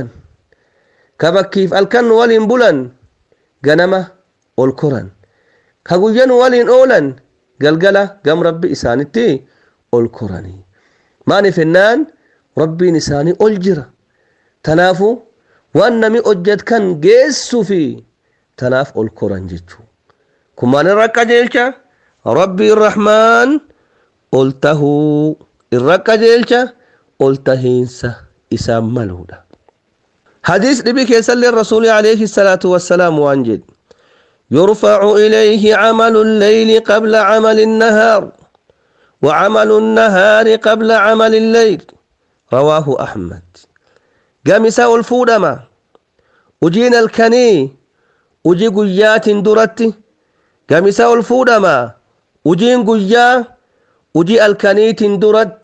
كبكيف الكن ولين بلن قنمة ألكرن كقجن ولين أولا قلقلة قم ربي إساني تي ألكرني ماني فنان rabbiin isaanii ol jira tanaafu waan nami hojjet kan geessu fi tanaaf ol koran jechuu kun maal irra qajeelcha rabbii rahmaan ol tahuu irra qajeelcha ol tahiinsa isaan maluudha hadiis dhibi keessallee rasuuli alayhi salaatu wassalaam waan jedhe يرفع إليه عمل الليل قبل عمل النهار وعمل النهار قبل عمل الليل رواه أحمد قامسا الفودما أجين الكني أجي قيات درت قامسا الفودما أجين قيا أجي الكني درت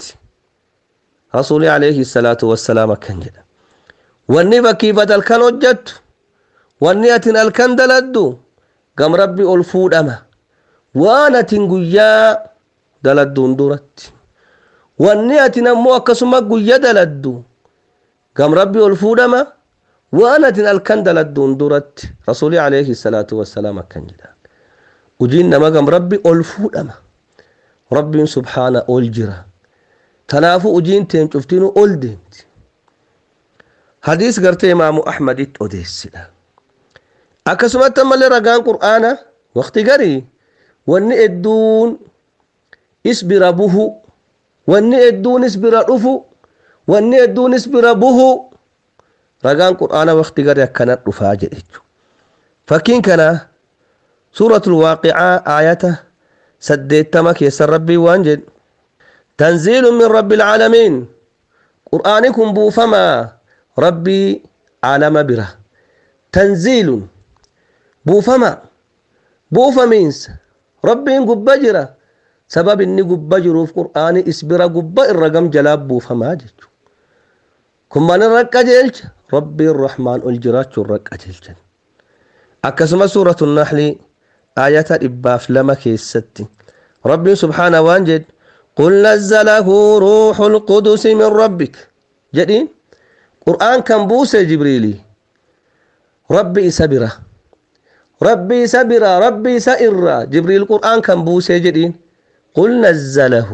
رسول عليه الصلاة والسلام كان جدا واني بكي بدل كان وجدت واني أتن الكن دلدو قام ربي الفودما وانا تنقيا دلدون درت wanni atin ammoo akkasuma guyya daladdu gam rabbi ol fuudhama waan atin alkan daladduun duratti rasuuli alayhi salaatu wassalaam akkan jedhan ujiin nama gam rabbi ol fuudhama rabbiin subhaana ol jira tanaafu ujiin teen cuftinu ol deemti hadiis gartee imaamu ahmaditti odeessidha akkasumatti ammallee ragaan qur'aana waqti garii wanni edduun isbira buhu wanni hedduunis bira dhufu wanni hedduunis bira buhu ragaan qur'aana waqti gari akkana dhufaa jedhechu fakkiin kana suuratul waaqicaa aayata saddeettama keessa rabbii waan jedhe tanziilu min rabbi ilcaalamiin qur'aani kun buufamaa rabbii caalama bira tanziilun buufama buufamiinsa rabbiin gubba jira sabab inni gubba jiruuf qur'aani isbira gubba irra gam jalaa buufamaa jechu kun maal irra qajeelcha rabbiin rahmaan ol jiraachuu irra qajeelchan akkasuma suuratu naxli aayata dhibbaaf lama keessatti rabbiin subhaana waan jedhe قل نزله روح القدس من ربك جدين قرآن كان بوسى جبريلي ربي سبرة ربي سبرة ربي سئرة جبريل قرآن كان بوسى جدين قل نزله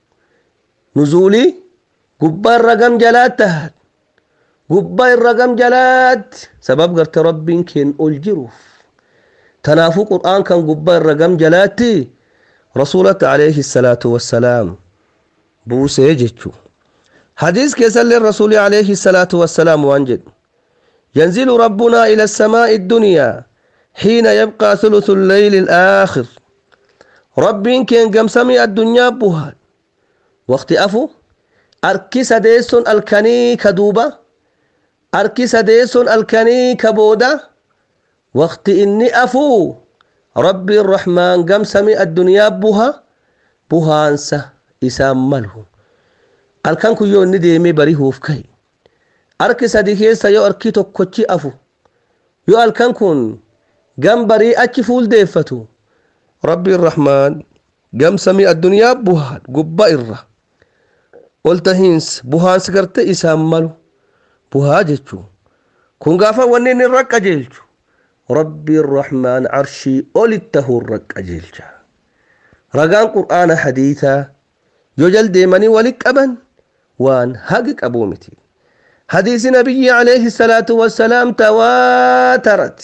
نزولي قبا الرقم جلات تهد قبا الرقم جلات سبب قرت ربي كن الجروف تنافو قرآن كان قبا الرقم جلاتي رسولة عليه الصلاة والسلام بوسي جتشو حديث كيسل الرسول عليه الصلاة والسلام وانجد ينزل ربنا إلى السماء الدنيا حين يبقى ثلث الليل الآخر rabbiin keen gamsamii addunyaa buhaa waqti afu arki sadeesson alkanii ka duuba arki sadeesson alkanii ka booda waqti inni afuu rabbiin rahmaan gamsamii addunyaa buha buhaansa isaan malu alkan kun yoo inni deemee barihuuf ka'i arki sadi keessa yoo arki tokkochi afu yoo alkan kun gam barii achi fuuldeeffatu ربي الرحمن قام سمي الدنيا بوهان قبا إرة قلت هينس بوهان سكرت إسام مالو بوها جيتشو كون قافا ونين الرق أجيلشو ربي الرحمن عرشي أولته الرق أجيلشا رقان قرآن حديثا يجل ديماني ولك أبن وان هاقك أبومتي حديث نبي عليه الصلاة والسلام تواترت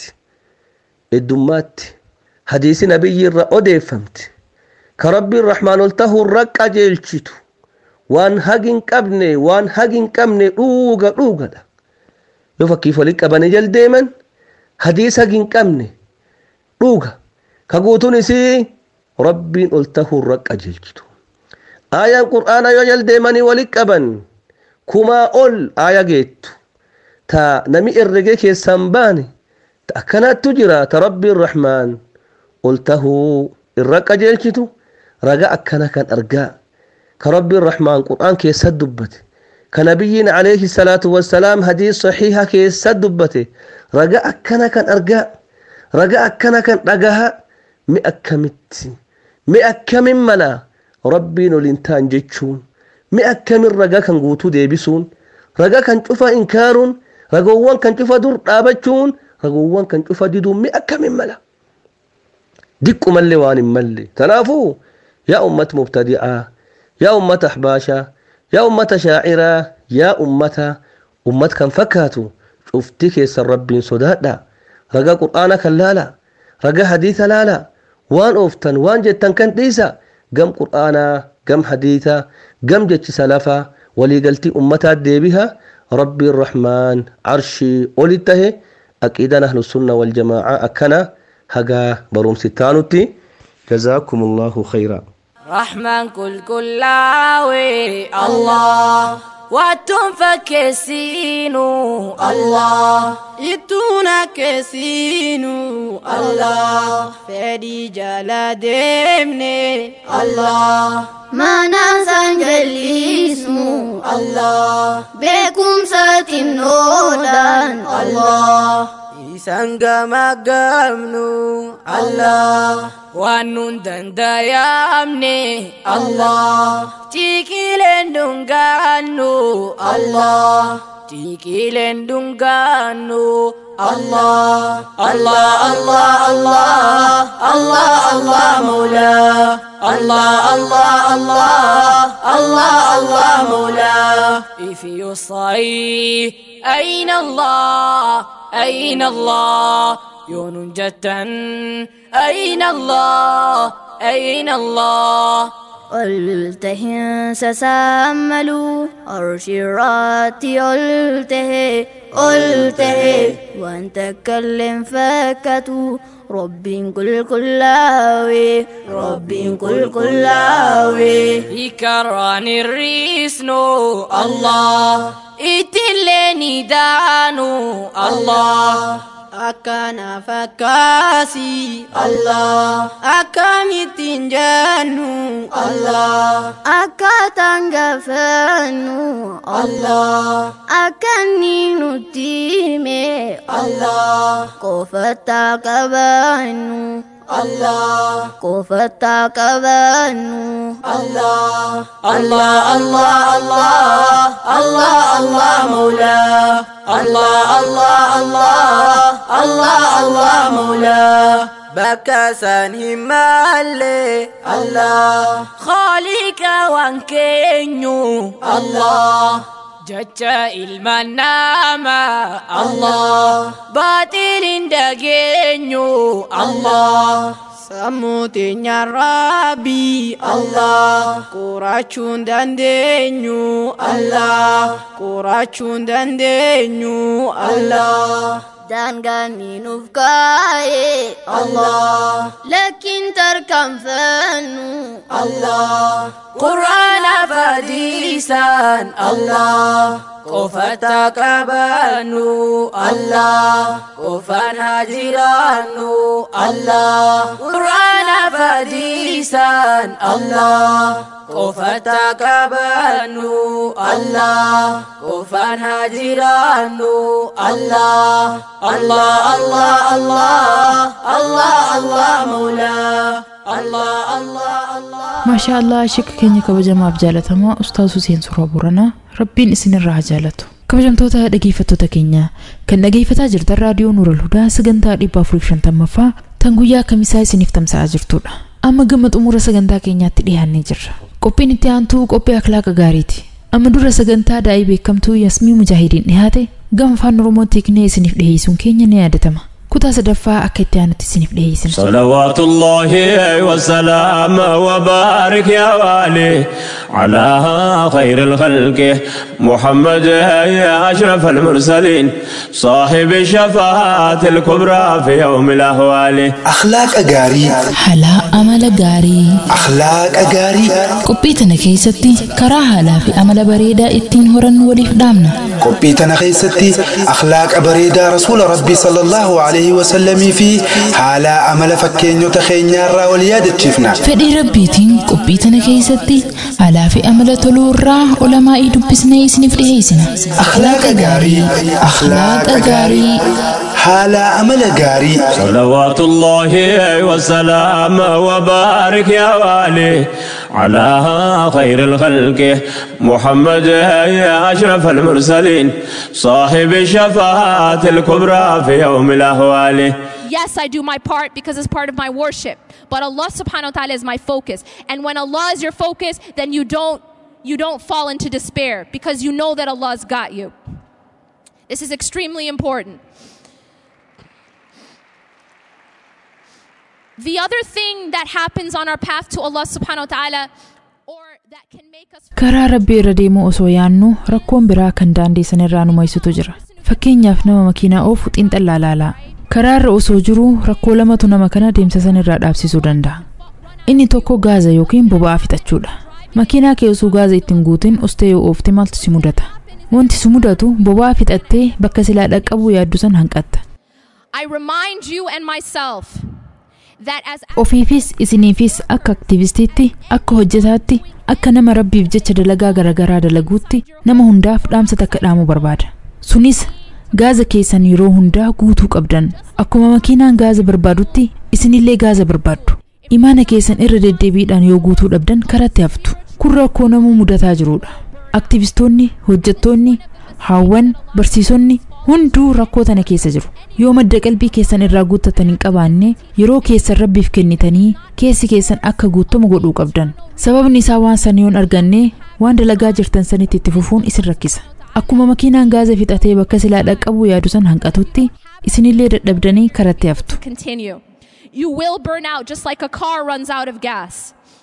الدمات hadiisi nabiyyi irra odeeffamte ka rabbiin rahmaan ol tahuu irra qajeelchitu waan hagi hin qabne waan hagi hin qabne dhuuga dhuugadha yoo fakkiif walitti qabanii jal deeman hadiis hagi hin qabne dhuuga ka guutuun isii rabbiin ol tahuu irra qajeelchitu aayaan qur'aana yoo jaldeemanii walit qaban kumaa ol aaya geettu ta nami herrege keessan baane ta akkanattu jira ta rabbiin rahmaan ol tahuu irra qajeelchitu raga akkana kan argaa ka rabbiin rahmaan qur'aan keessat dubbate ka nabiyyiin alayhi salaatu wassalaam hadiis saxiiha keessat dubbate raga akkana kan argaa raga akkana kan dhagaha mi akkamitti mi akkamin mala rabbiin ol hin taan jechuun mi akkamin raga kan guutuu deebisuun raga kan cufa inkaaruun ragoowwan kan cufa dur dhaabachuun ragoowwan kan cufa diduun mi akkamin mala diqqumallee waan hin malle tanaafuu yaa ummat mubtadi'aa yaa ummata ahbaashaa yaa ummata shaaciraa yaa ummata ummat kan fakkaatu cufti keessan rabbiin sodaadha raga qur'aana kan laala raga hadiisa laala waan ooftan waan jettan kan dhiisa gam qur'aanaa gam hadiisa gam jechi salafaa waliigaltii ummataa deebiha rabbiin rahmaan arshii olit tahe aqiidaan ahlusunna waljamaa akkana hagaa barumsi taanutti جزاكم الله خيرا رحمن كل كلاوي الله واتم فكسينو الله يتونا كسينو الله فدي جلا دمني الله ما ننسى جليسمو الله بكم ساتن نودان الله Isaan gamaggamnu Allah waan nun dandayamne Allah Tikileen dungaannu Allah Tikileen dungaannu Allah Allah Allah Allah Allah Allah Mawla Allah Allah Allah Allah Allah Mawla If you say أين الله أين الله يون جتا أين الله أين الله قلته سساملوا أرشراتي قلته قلته وأن تكلم فكتوا رب كل كلاوي رب كل كلاوي يكران الريسنو الله itileni danu Allah akana fakasi Allah akamitin janu Allah akatangafanu Allah akaninutime Allah kofatakabanu Allah kofatakabanu Allah Allah Allah Allah Allah Allah Mawla Allah Allah Allah Allah Allah Mawla بكسان همالي الله خالق وانكينيو الله جتا المنامة الله باطل دقينيو الله Samutinya Rabbi Allah Kuracun dan denyu Allah Kuracun dan denyu Allah Dan kami nufkai Allah Lakin terkam fanu Allah Quran fadisan Allah Kofata kabanu Allah Kofan hajiranu Allah Quran fadisan Allah Kofata kabanu Allah Kofan hajiranu Allah Allah Allah Allah Allah Allah Mawla Allah Allah Allah maashaa allah shikka keenya kabajamaaf jaalatamaa ustaaz Huseen Suuraa Booranaa rabbiin isinirraa haa jaalatu kabajamtoota dhageeffattoota keenya kan dhageeffataa jirtan raadiyoo Nuural Hudaa sagantaa dhibba afurii shantammaffaa tan guyyaa kamisaa isiniif tamsa'aa jirtudha amma gama xumura sagantaa keenyaatti dhiyaannee jirra qophiin itti aantuu qophii akhlaaqa gaariiti amma dura sagantaa daa'ii beekamtuu yasmii mujaahidiin dhiyaate gama afaan oromootti hiiknee isiniif dhiyeessuun keenya ni yaadatama kutaa sadaffaa akka itti aanutti isiniif dhiyeessina صلوات الله وسلام وبارك يا والي على خير الخلق محمد يا أشرف المرسلين صاحب الشفاعة الكبرى في يوم الأهوال أخلاق أجاري halaa amala gaarii akhlaaqa gaarii qophii tana keessatti karaa haalaa fi amala bareedaa ittiin horannu waliif dhaamna qophii tana keessatti akhlaaqa bareedaa rasuula rabbii sallallahu alaihi wasallamii fi haala amala fakkeenyota keenyaarraa wal yaadachiifna fedhii rabbiitiin qophii tana keessatti haalaa fi amala toluu irraa olamaa'ii dubbisnee isiniif dhiheessina akhlaaqa gaarii akhlaaqa gaarii haala amala gaarii صلوات الله وسلام وبارك يا والي على خير الخلق محمد يا أشرف المرسلين صاحب الشفاعة الكبرى في يوم الأهوال Yes, I do my part because it's part of my worship. But Allah subhanahu wa ta'ala is my focus. And when Allah is your focus, then you don't you don't fall into despair because you know that Allah's got you. This is extremely important. The other thing that happens on our path to Allah subhanahu wa ta'ala karaa rabbii irra deemuu osoo yaannu rakkoon biraa kan daandii sanirraa nu mo'isutu jira fakkeenyaaf nama makiinaa oofu xiinxallaa laalaa karaa irra osoo jiruu rakkoo lamatu nama kana deemsa sanirraa dhaabsisuu danda'a inni tokko gaaza yookiin boba'aa fixachuudha makiinaa kee osoo gaaza ittiin guutin ustee yoo oofte maaltu si mudata wanti si mudatu boba'aa fixattee bakka silaa dhaqqabuu yaaddu san hanqatta I remind you and myself that as ofiifis isiniifis akka aktiivistiitti akka hojjetaatti akka nama rabbiif jecha dalagaa garaagaraa dalaguutti nama hundaaf dhaamsa takka dhaamuu barbaada sunis gaaza keessan yeroo hundaa guutuu qabdan akkuma makiinaan gaaza barbaadutti isinillee gaaza barbaaddu imaana keessan irra deddeebiidhaan yoo guutuu dhabdan karatti haftu kun rakkoo namuu mudataa jirudha aktiivistoonni hojjettoonni haawwan barsiisonni hunduu rakkoo tana keessa jiru yoo madda qalbii keessan irraa guuttatan hin qabaanne yeroo keessan rabbiif kennitanii keessi keessan akka guutamu godhuu qabdan sababni isaa waan san yoon arganne waan dalagaa jirtan sanitti itti fufuun isin rakkisa akkuma makiinaan gaaza fixatee bakka silaa dhaqqabuu yaadu san hanqatutti isinillee dadhabdanii karatti haftu continue. You will burn out just like a car runs out of gas.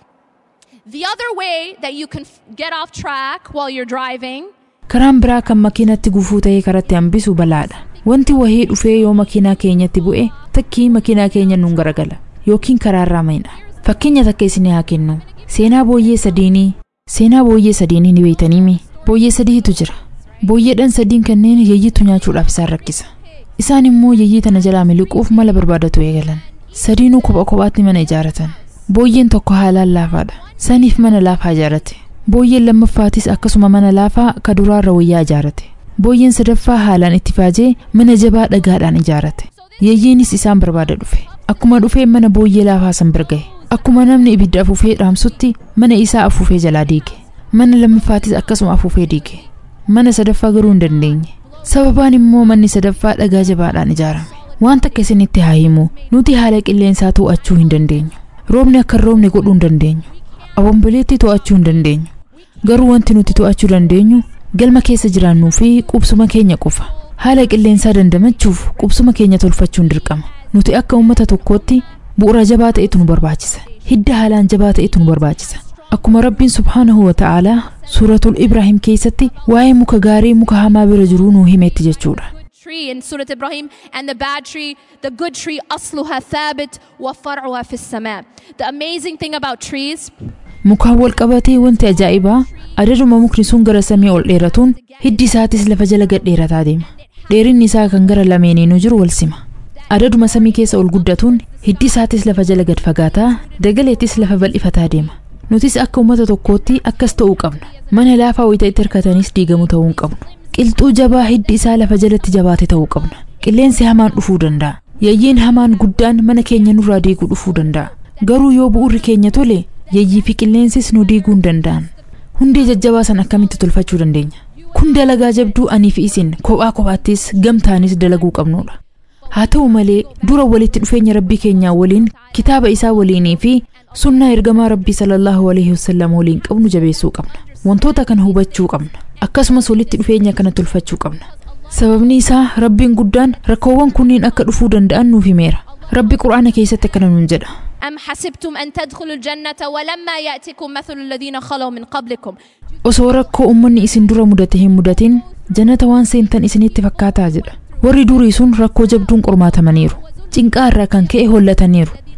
The other way that you can f- get off track while you're driving karaan biraa kan makiinatti gufuu ta'ee karatti hambisu balaadha wanti wahii dhufee yoo makiinaa keenyatti bu'e takkii makiinaa keenya nuun garagala yookiin karaarraa mayna fakkeenya takka isin haa kennu seenaa booyyee sadiinii seenaa booyyee sadiinii ni beeytaniimi booyyee sadiitu jira booyyeedhan sadiin kanneen yayyitu nyaachuudhaaf isaan rakkisa isaan immoo yayyii tana jalaa miliquuf mala barbaadatu eegalan sadiinuu kopha kophaatti mana ijaaratan booyyeen tokko haalaan laafaadha saniif mana laafaa ijaarate booyyeen lammaffaatis akkasuma mana laafaa ka duraarra wayyaa ijaarate booyyeen sadaffaa haalaan itti faajee mana jabaa dhagaadhaan ijaarate yayyiinis isaan barbaada dhufe akkuma dhufee mana booyyee laafaa san bira gahe akkuma namni ibidda afuufee dhaamsutti mana isaa afuufee jalaa diige mana lammaffaatis akkasuma afuufee diige mana sadaffaa garuu hin dandeenye sababaan immoo manni sadaffaa dhagaa jabaadhaan ijaarame waan takka isinitti haa himu nuti haala qilleensaa to'achuu hin dandeenyu roobni akka hin roobne godhuu hin dandeenyu abomboleetti to'achuu hin dandeenyu garuu wanti nuti to'achuu dandeenyu galma keessa jiraannuu fi qubsuma keenya qofa haala qilleensaa dandamachuuf qubsuma keenya tolfachuun dirqama nuti akka uummata tokkootti bu'uura jabaa ta'etu nu barbaachisa hidda haalaan jabaa ta'etu nu barbaachisa akkuma rabbiin subhaanahu wa ta'aalaa suuratul ibraahim keessatti waa'ee muka gaarii muka hamaa bira jiruu nuu himetti jechuudha tree in Surah Ibrahim and the bad tree, the good tree, asluha thabit wa far'uha fi sama. The amazing thing about trees mukaan wal qabatee wanti ajaa'ibaa adaduma mukni sun gara samii ol dheeratuun hiddi isaatis lafa jala gad dheerataa deema dheerinni isaa kan gara lameeniinuu jiru wal sima adaduma samii keessa ol guddatuun hiddi isaatis lafa jala gad fagaataa dagaleettis lafa bal'ifataa deema nutis akka uummata tokkootti akkas ta'uu qabna mana laafaa wayita itti hirkatanis diigamu ta'uu hin qabnu qilxuu jabaa hiddi isaa lafa jalatti jabaate ta'uu qabna qilleensi hamaan dhufuu danda'a yayyiin hamaan guddaan mana keenya nurraa diiguu dhufuu danda'a garuu yoo bu'urri keenya tole yayyii fi qilleensis nu diiguu hin danda'an hundee jajjabaa san akkamitti tolfachuu dandeenya kun dalagaa jabduu anii fi isin kophaa kophaattis gamtaanis dalaguu qabnudha haa ta'u malee dura walitti dhufeenya rabbii keenyaa waliin kitaaba isaa waliinii fi sunnaa ergamaa rabbii sallallahu alaihi wasallam waliin qabnu jabeessuu qabna wantoota kana hubachuu qabna akkasumas walitti dhufeenya kana tolfachuu qabna sababni isaa rabbiin guddaan rakkoowwan kunniin akka dhufuu danda'an nuuf himeera rabbi qur'aana keessatti akkana nuun jedha أم حسبتم أن تدخلوا الجنة ولما يأتكم مثل الذين خلوا من قبلكم osoo rakkoo ummanni isin dura mudate hin mudatin jannata waan seentan isinitti fakkaataa jedha warri durii sun rakkoo jabduun qormaatamaniiru cinqaa irraa kan ka'e hollataniiru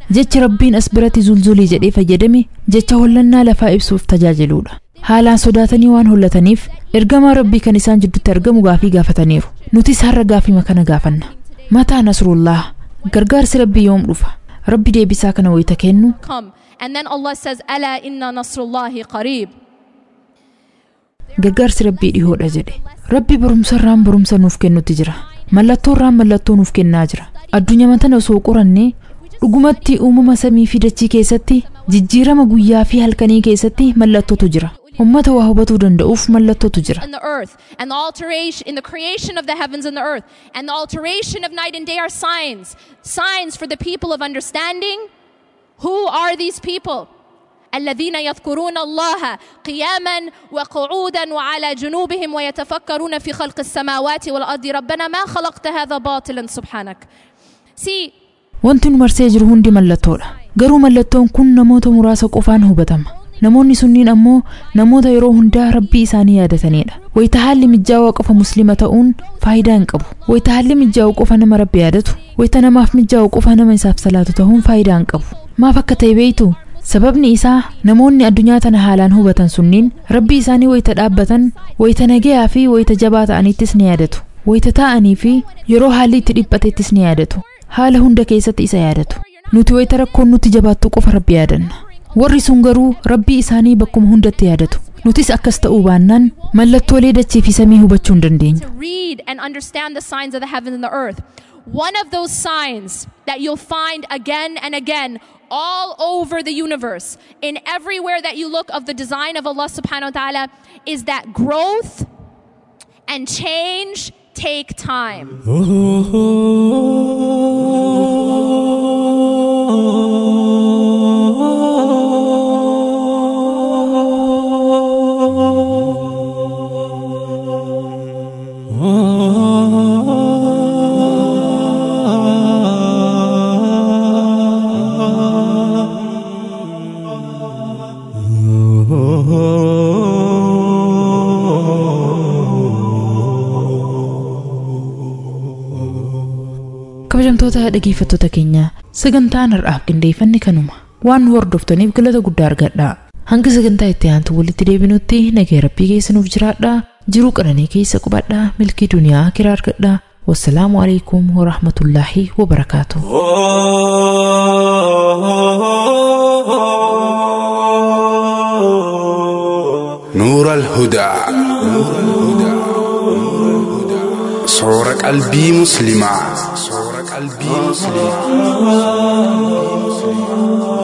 jecha rabbiin as biratti zulzulii jedhee fayyadame jecha hollannaa lafaa ibsuuf tajaajiluudha haalaan sodaatanii waan hollataniif ergamaa rabbii kan isaan jidduutti argamu gaafii gaafataniiru nutis har'a gaafii kana gaafanna mataa nasrullaa gargaarsi rabbii yoom dhufa rabbi deebisaa kana wayita kennu come. And then Allah says, Ala inna nasrullahi qareeb. gargaarsi rabbii dhihoodha jedhe rabbi barumsarraan barumsa nuuf kennutti jira mallattoorraan mallattoo nuuf kennaa jira addunyaa tana osoo qorannee dhugumatti uumama samii fi dachii keessatti jijjiirama guyyaa fi halkanii keessatti mallattootu jira ummata waa hubatuu danda'uuf mallattootu jira in the earth and the alteration in the creation of the heavens and the earth and the alteration of night and day are signs signs for the people of understanding who are these people الذين يذكرون الله قياما وقعودا وعلى جنوبهم ويتفكرون في خلق السماوات والارض ربنا ما خلقت هذا باطلا سبحانك see wanti nu marsee jiru hundi mallattoodha garuu mallattoon kun namoota muraasa qofaan hubatama namoonni sunniin ammoo namoota yeroo hundaa rabbii isaanii yaadatanidha wayita haalli mijaawaa qofa muslima ta'uun faayidaa hin qabu wayita haalli mijaa'u qofa nama rabbi yaadatu wayita namaaf mijaa'u qofa nama isaaf salaatu ta'uun faayidaa hin qabu maaf akka ta'e beeytu sababni isaa namoonni addunyaa tana haalaan hubatan sunniin rabbii isaanii wayita dhaabbatan wayita nagayaa fi wayita jabaa ta'anittis ni yaadatu wayita taa'anii fi yeroo haalli itti dhiphatettis ni yaadatu haala hunda keessatti isa yaadatu nuti wayita rakkoon nutti jabaattu qofa rabbi yaadanna warri sun garuu rabbii isaanii bakkuma hundatti yaadatu nutis akkas ta'uu baannaan mallattoolee dachii fi samii hubachuu hin dandeenyu to read and understand the signs of the heavens and the earth. One of those signs that you'll find again and again all over the universe, in everywhere that you look of the design of Allah subhanahu wa ta'ala, is that growth and change take time. kabajamtoota dhageeffattoota keenya sagantaan har'aaf qindeeffanne kanuma waan nu hordoftaniif galata guddaa argadha hanga sagantaa itti aantu walitti deebinutti nagaya rabbii keessa nuuf jiraadha jiruu qananii keessa qubadha milkii duniyaa kiraa argadha wassalaamu alaikum warahmatullaahi wabarakaatu نور الهدى صور قلبي مسلمة صور قلبي مسلمة